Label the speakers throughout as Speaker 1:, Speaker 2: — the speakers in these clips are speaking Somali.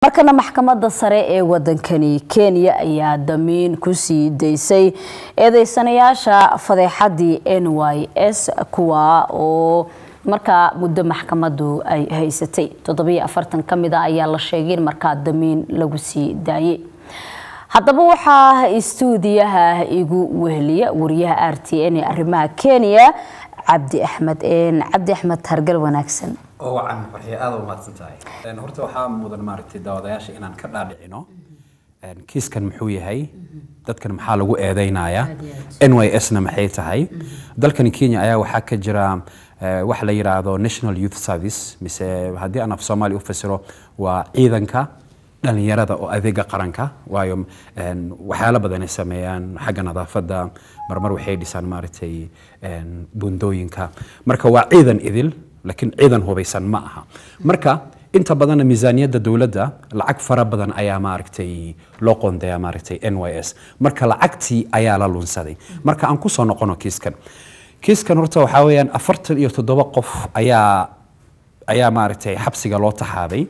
Speaker 1: markana maxkamadda sare ee wadankani kenya ayaa damiin ku sii daysay eedeysanayaasha fadeexadii n y s kuwa oo markaa muddo maxkamadu ay haysatay toddobiyo afartan ka mid a ayaa la sheegay in markaa damiin lagu sii daayay haddaba waxaa istuudiyaha igu weheliya wariyaha r t n ee arrimaha kenya cabdi axmed cabdi axmed hargal wanaagsan
Speaker 2: oo wacan waxay aada u mahadsan tahay horta waxaa mudan maaragtay daawadayaasha inaan ka dhaadhicino kiiskan muxuu yahay dadkan maxaa lagu eedeynayaa n y s na maxay tahay dalkani kenya ayaa waxaa ka jira wax la yidhaahdo national youth service mise haddii aan af soomaali u fasiro waa ciidanka dhalinyarada oo adeega qaranka waayo waxyaalo badan ay sameeyaan xagga nadaafadda marmar waxay dhisaan maaragtay bundooyinka marka waa ciidan idil laakiin ciidan hubaysan ma aha marka inta badanna miisaaniyadda dowladda lacag fara badan ayaa maaragtay loo qoondeeyaa maaragtay n y s marka lacagtii ayaa la lunsaday marka aan kusoo noqono kiiskan kiiskan horta waxaa weeyaan afartan iyo toddoba qof ayaa ayaa maaragtay xabsiga loo taxaabay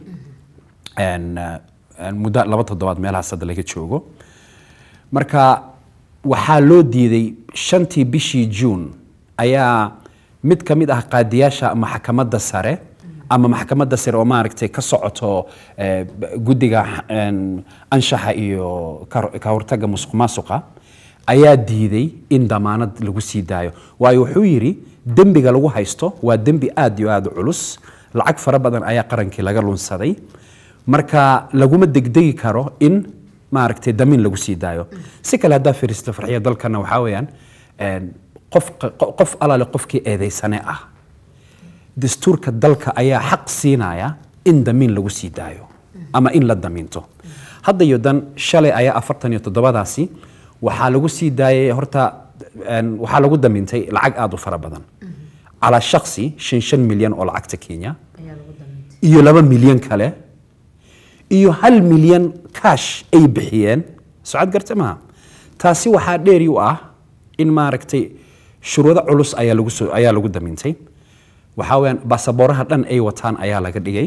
Speaker 2: muddo laba toddobaad meelahaas hadda laga joogo marka waxaa loo diiday shantii bishii juun ayaa mid ka mid ah qaadiyaasha maxkamadda sare ama maxkamadda sare oo maaragtay ka socoto guddiga anshaxa iyo ka hortagga musuq maasuqa ayaa diiday in damaanad lagu sii daayo waayo wuxuu yidhi dembiga lagu haysto waa dembi aad iyo aad u culus lacag fara badan ayaa qarankii laga lunsaday marka laguma degdegi karo in maaragtay damiin lagu sii daayo si kale haddaa firiista farxiya dalkana waxaa weeyaan qof qof alaale qofkii eedeysane ah dastuurka dalka ayaa xaq siinaya in damiin lagu sii daayo ama in la damiinto hadda iyo dan shalay ayaa afartan iyo toddobadaasi waxaa lagu sii daayay horta waxaa lagu damiintay lacag aada u fara badan calaa shaksi shan shan milyan oo lacagta kenya iyo laba milyan kale iyo hal milyan kaash ay bixiyeen socod garta maha taasi waxaa dheeri u ah in maaragtay shuruudo culus ayaa lagu soo ayaa lagu damiintay waxaa weeyaan baasabooraha dhan ay wataan ayaa laga dhigay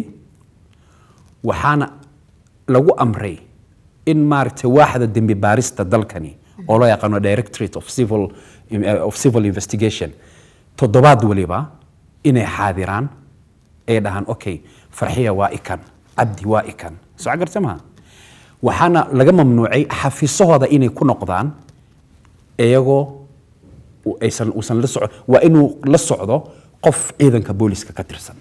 Speaker 2: waxaana lagu amray in maaragtay waaxda dembi baarista dalkani oo loo yaqaano directorate of civil of civil investigation toddobaad waliba inay xaadiraan ay dhahaan okay farxiya waa ikan cabdi waa ikan soo garta maha waxaana laga mamnuucay xafiisahooda inay ku noqdaan iyagoo aysan uusan la soco waa inuu la socdo qof ciidanka booliska ka tirsan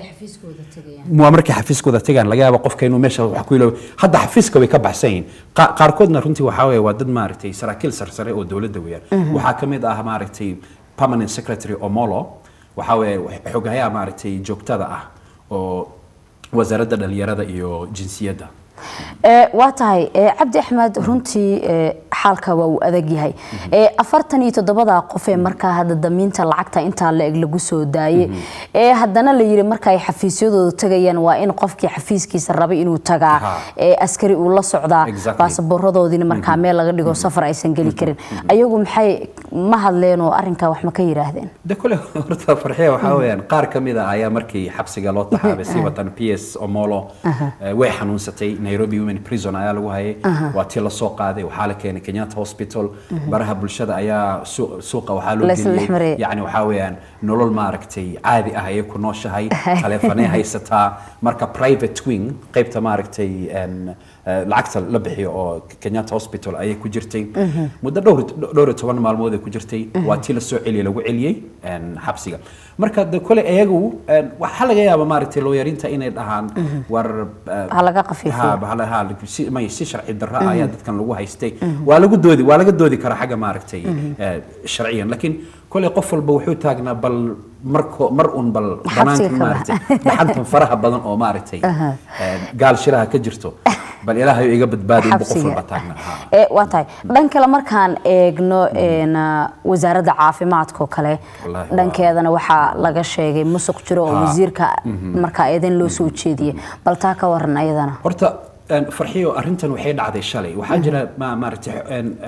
Speaker 2: waa markay xafiiskooda tegaan laga yaaba qofka inuu meesha wax ku iloobo hadda xafiiska way ka baxsan yihiin qaarkoodna runtii waxaa weeye waa dad maaragtay saraakiil sarsare oo dowladda weeyaan waxaa ka mid ah maaragtay permanent secretary omolo waxaa weeye xogayaha maaragtay joogtada ah oo wasaaradda dhalinyarada iyo jinsiyadda
Speaker 1: waa tahay cabdi axmed runtii xaalka waa uu adag yahay afartan iyo toddobada qof ee markaa hadda damiinta lacagta intaa la-eg lagu soo daayey ee haddana la yidhi marka ay xafiisyadooda tagayaan waa in qofkii xafiiskiisa rabay inuu tagaa askari uu la socdaa baasaboorradoodiina markaa meel laga dhigo safar aysan geli karin ayagu maxay ma hadleen oo arrinkaa wax ma ka yidhaahdeen
Speaker 2: de kule horta farxiya waxaa weeyaan qaar ka mid a ayaa markii xabsiga loo taxaabay si watan p s omolo way xanuunsatay nairobi women prison ayaa lagu hayay waa tii lasoo qaaday waxaa la keenay kenyatta hospital baraha bulshada ayaa suuqa waxaa loo geliyay yani waxaa weeyaan nolol maaragtay caadi ah ayay ku nooshahay taleefanay haysataa marka private wing qaybta maaragtay lacagta la bixiyo oo kenyatta hospital ayay ku jirtay muddo dhowr dhowr iyo toban maalmood ay ku jirtay waa tii lasoo celiyay lagu celiyey xabsiga marka de kole iyagu waxaa laga yaaba maaragtay looyarinta inay dhahaan war
Speaker 1: laga
Speaker 2: qafiifiyo may si sharci darro ah ayaa dadkan lagu haystay waa lagu doodi waa laga doodi karaa xagga maaragtay sharciyan laakiin kole qof walba wuxuu taagnaa bal marko mar un bal banaanka maaragtay dhaxantan faraha badan oo maaragtay gaal shiraha ka jirto bal ilaahay iga badbaadi inbu qof walba taagnaa
Speaker 1: waa tahay dhan kale markaan eegno wasaaradda caafimaadka oo kale dhankeedana waxaa laga sheegay musuq jiro oo wasiirka markaa eedan loo soo jeediyey bal taa ka waran ayadana
Speaker 2: horta farxiyo arrintan waxay dhacday shalay waxaa jira maaragtay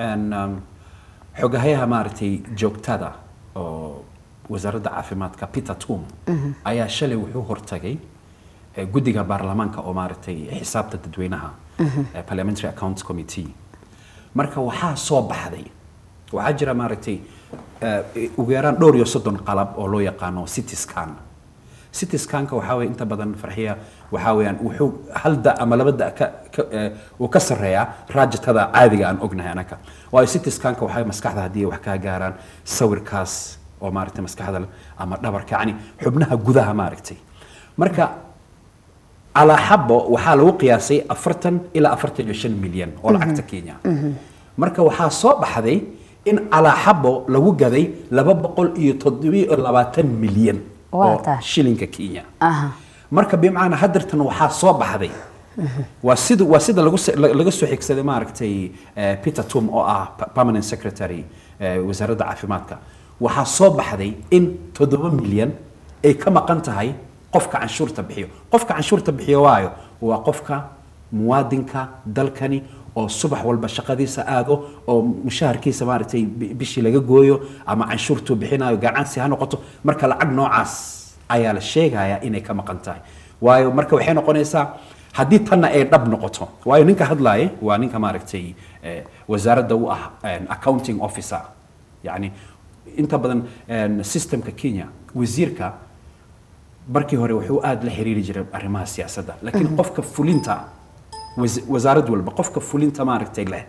Speaker 2: xogahayaha maaragtay joogtada oo wasaaradda caafimaadka peter tum ayaa shalay wuxuu hortagay eh, guddiga baarlamaanka oo maaragtay xisaabta dadweynaha eh, parliamentary accounts committee marka waxaa soo baxday waxaa jira maaragtay eh, ugu yaraan dhowr iyo soddon qalab oo loo yaqaano city scan city scanka waxaa weeye inta badan farxiya waxaa weeyaan wuxuu hal da ama laba da ka, ka, eh, uu ka sarreeyaa raajitada caadiga aan ognahay anaka waayo city scanka waxaa weeye maskaxda haddii ay wax kaa gaaraan sawirkaas oo maaragtay maskaxda leh ama dhabarka yacni xubnaha gudaha maaragtay marka calaa xabo waxaa lagu qiyaasay afartan ilaa afartan iyo shan milyan oo lacagta kenya marka waxaa soo baxday in calaa xabo lagu gaday laba boqol iyo toddobiyo labaatan milyan
Speaker 1: Waa
Speaker 2: oo
Speaker 1: tahay.
Speaker 2: shilinka kenya
Speaker 1: Aha.
Speaker 2: marka bimacnaa hadeertan waxaa soo baxday waa sida waa sida lagu se- la- laga soo xigsaday maaragtay eh, peter tum oo ah pa- permanent secretary eh, wasaaradda caafimaadka waxaa soo baxday in toddoba milyan ay ka maqan tahay qofka canshuurta bixiyo qofka canshuurta bixiyo waayo waa qofka muwaadinka dalkani oo subax walba shaqadiisa aado oo mushaharkiisa maaragtay bi- bishii laga gooyo ama canshuurtuu bixinayo gacansi ha noqoto marka lacag noocaas ayaa la sheegayaa inay ka maqan tahay waayo marka waxay noqonaysaa haddii tanna ay dhab noqoto waayo ninka hadlaaye waa ninka maaragtay eh, wasaaradda u ah eh, accounting officer yani inta badan eh, systemka kenya wasiirka markii hore wuxuu aad la xiriiri jiray arrimaha siyaasadda laakiin qofka fulinta was- wasaarad walba qofka fulinta maaragtay leh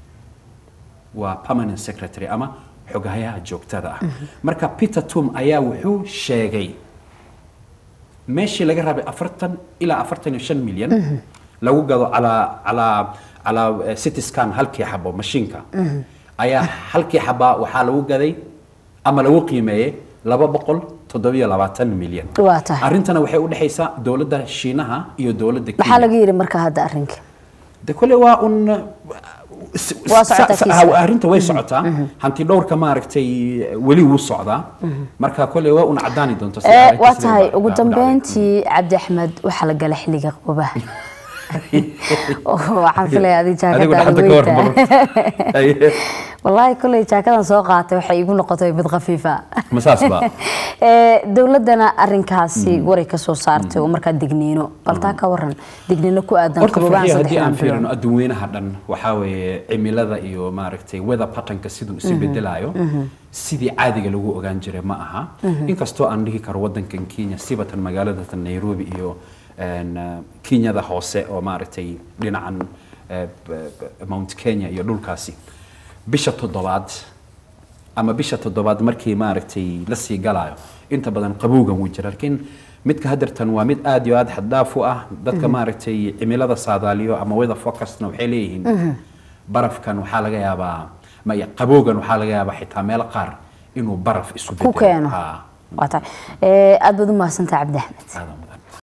Speaker 2: waa permanent secretary ama xogahayaha joogtada ah marka peter tum ayaa wuxuu sheegay meeshii laga rabay afartan ilaa afartan iyo shan milyan lagu gado calaa calaa calaa eh, city scan halkii xabo mashiinka ayaa halkii xabaa waxaa lagu gaday ama lagu qiimeeyey laba boqol toddobiyo labaatan milyan
Speaker 1: Waa tahay.
Speaker 2: arrintana waxay u dhexaysaa dowladda shiinaha iyo dowladda
Speaker 1: maxaa
Speaker 2: Kenya.
Speaker 1: laga yidhi marka hadda arrinka
Speaker 2: de kole waa un
Speaker 1: Waa socotaa
Speaker 2: sa-
Speaker 1: kiisa.
Speaker 2: ha- arrinta way socotaa hanti dhowrka maaragtay weli wuu socdaa marka kole waa un cadaani doonto sida
Speaker 1: Eh,
Speaker 2: arrinta
Speaker 1: waa
Speaker 2: sidee
Speaker 1: tahay
Speaker 2: u
Speaker 1: ugu
Speaker 2: dhacday.
Speaker 1: dambeyntii cabdi axmed waxaa la gala xilliga qabaha waxaan filaya adi
Speaker 2: adigu
Speaker 1: jaakadaada
Speaker 2: dhaxanta ka
Speaker 1: weynta
Speaker 2: warmaro
Speaker 1: wallaahi kolley jaakadan soo qaatay waxay igu noqotay mid khafiifa
Speaker 2: ma saas ba
Speaker 1: Eh, dowladdana arrinkaasi waray ka soo saartay oo markaa digniino bal taa ka waran digniino ku aadan
Speaker 2: horta
Speaker 1: qababahan
Speaker 2: farxiya haddii aan
Speaker 1: saddexdan
Speaker 2: fiirino
Speaker 1: bilood
Speaker 2: adduunweynaha dhan waxaa weeye cimilada iyo maaragtay weather patternka siduu isu bedelayo sidii caadiga lagu ogaan jiray ma aha inkastoo aan dhihi karo wadankan kenya sibatan magaaladatan nairobi iyo een, eh, kenyada hoose oo maaragtay dhinacan eh, b- b- mount kenya iyo dhulkaasi bisha toddobaad ama bisha toddobaad markii maaragtay la sii galayo inta badan qabowgan wuu jira laakiin midka hadeertan waa mid aad iyo aad xaddaaf u ah dadka maaragtay cimilada saadaaliyo ama weather forecastna waxay leeyihiin barafkan waxaa laga yaabaa maya qabowgan waxaa laga yaabaa xitaa meelo qaar inuu baraf isu
Speaker 1: ku
Speaker 2: bedelo
Speaker 1: keeno
Speaker 2: Ha,
Speaker 1: waa tahay Eh, aad baad u mahadsantahay cabdi axmed
Speaker 2: aad u mahadsan.